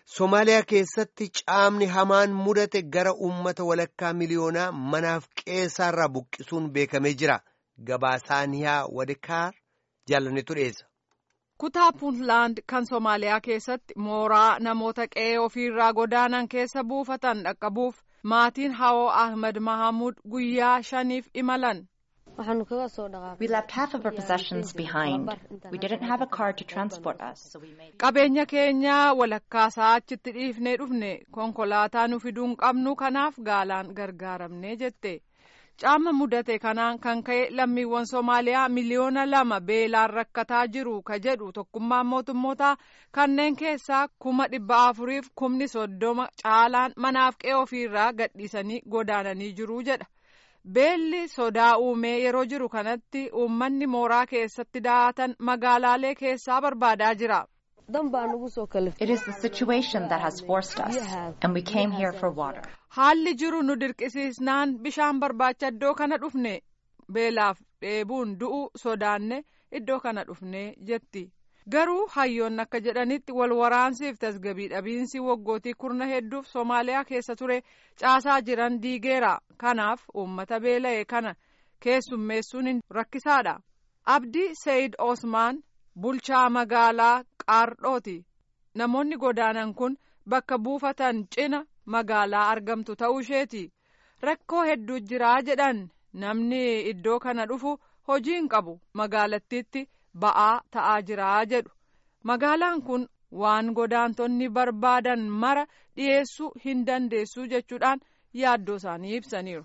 Somaaliyaa keessatti caamni hamaan mudate gara uummata walakkaa miliyoonaa manaaf qeessaarraa buqqisuun beekamee jira. Gabaasaaniyaa Wadikaar jaalannetu dhiyeessa. Kutaa Puuntlaand kan Somaaliyaa keessatti mooraa namoota qe'ee ofiirraa godaanan keessa buufatan dhaqqabuuf maatiin Hawoo Ahmed Mahamuud guyyaa shaniif imalan. We left half of our possessions behind. We didn't have a car to transport us. So we made... Qabeenya keenya walakkaasaa achitti dhiifnee dhufne konkolaataa nu fiduu hin qabnu kanaaf gaalaan gargaaramne jette. Caama mudate kanaan kan ka'e lammiiwwan Somaaliyaa miliyoona lama beelaan rakkataa jiru ka jedhu tokkummaan mootummootaa kanneen keessaa kuma dhibba afuriif kumni soddoma caalaan manaaf qe'ee ofiirraa gadhiisanii godaananii jiru jedha. Beelli sodaa uumee yeroo jiru kanatti uummanni mooraa keessatti daa'atan magaalaalee keessaa barbaadaa jira. It is the situation that has forced us, and we came here for water. Haalli jiru nu dirqisiisnaan bishaan barbaacha iddoo kana dhufne beelaaf dheebuun du'u sodaanne iddoo kana dhufne jetti. Garuu hayyoonni akka jedhanitti wal waraansiif tasgabii dhabiinsi waggootii kurna hedduuf Somaaliyaa keessa ture caasaa jiran diigeera. Kanaaf uummata beela'e kana keessummeessuun rakkisaadha. Abdii Sayid Osmaan bulchaa magaalaa Qaardhooti. Namoonni godaanan kun bakka buufatan cina magaalaa argamtu ta'uu isheeti. Rakkoo hedduu jiraa jedhan namni iddoo kana dhufu hojii hin qabu magaalattiitti. ba'aa ta'aa jiraa jedhu magaalaan kun waan godaantonni barbaadan mara dhiyeessuu hin dandeessu jechuudhaan yaaddoo isaanii ibsaniiru.